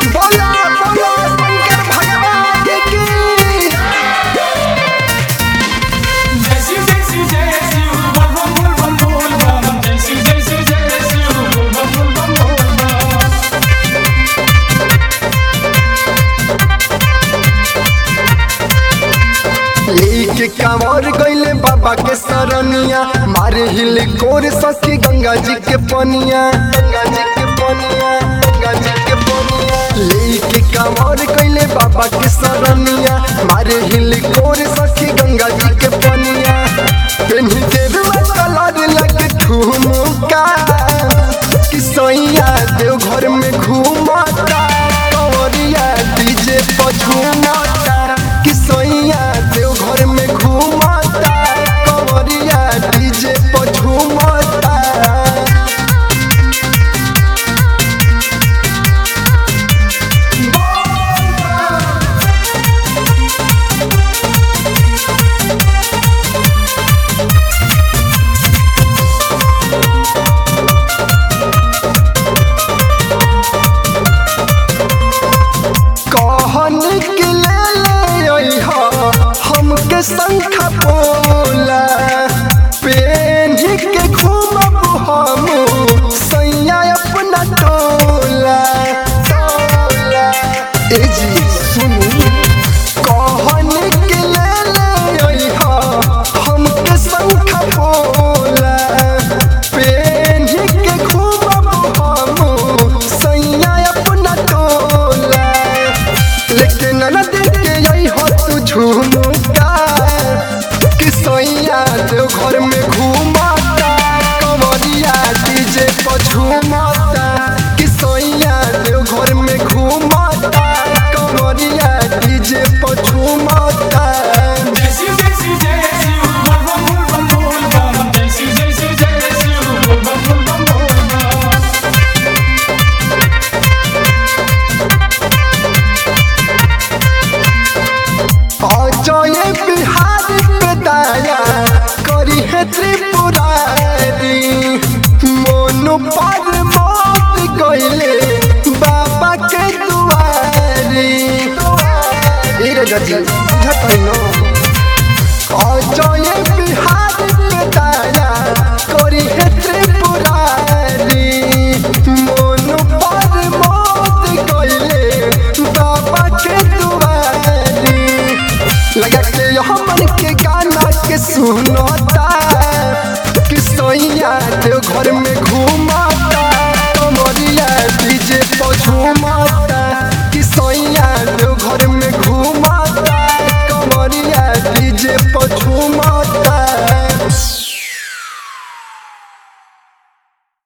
बोला बोला शंकर भगवान की जय शिव जय शिव जय शिव बम बम बम बोल बम जय शिव जय शिव जय शिव बम बम बम बोल बम लेके कांवर गईले बाबा के सरनिया मारे हिले कोर सखी गंगा जी के पनिया गंगा जी के पनिया गंगा जी के पनिया लेके कांवर गईले बाबा के सरनिया मारे हिले कोर सखी गंगा जी के पनिया पेन्ही देरुआ कलर लगे ठुमका कि सैया देव घर में घूमता कंवरिया डीजे पर झूमता कि सैया देव घर में घूमता कंवरिया डीजे पर झूमता कहन के ले ले अइहा हमके शंखा पोला पेन्ही के घूमब हम सैया अपना टोला टोला ए जी सुनू कहन के ले ले अइहा हमके शंखा पोला पेन्ही के घूमब हम सैया अपना टोला लेकिन न देख के यही हो तू झूमता कि सैया देव घर में घूमता कंवरिया डीजे पर झूमता कि सैया देव घर में घूमता कंवरिया डीजे पर झूमता जय शिव जय शिव जय शिव बम बम बम बोल बम जय शिव जय शिव जय शिव बम बम बम बोल बम अजय बिहार पे दाया करी है त्रिपुरारी मोनु पर मौत गईले बाबा के दुआरी ए रे गजी बुझत है नो अजय बिहार पे दाया करी है त्रिपुरारी मोनु पर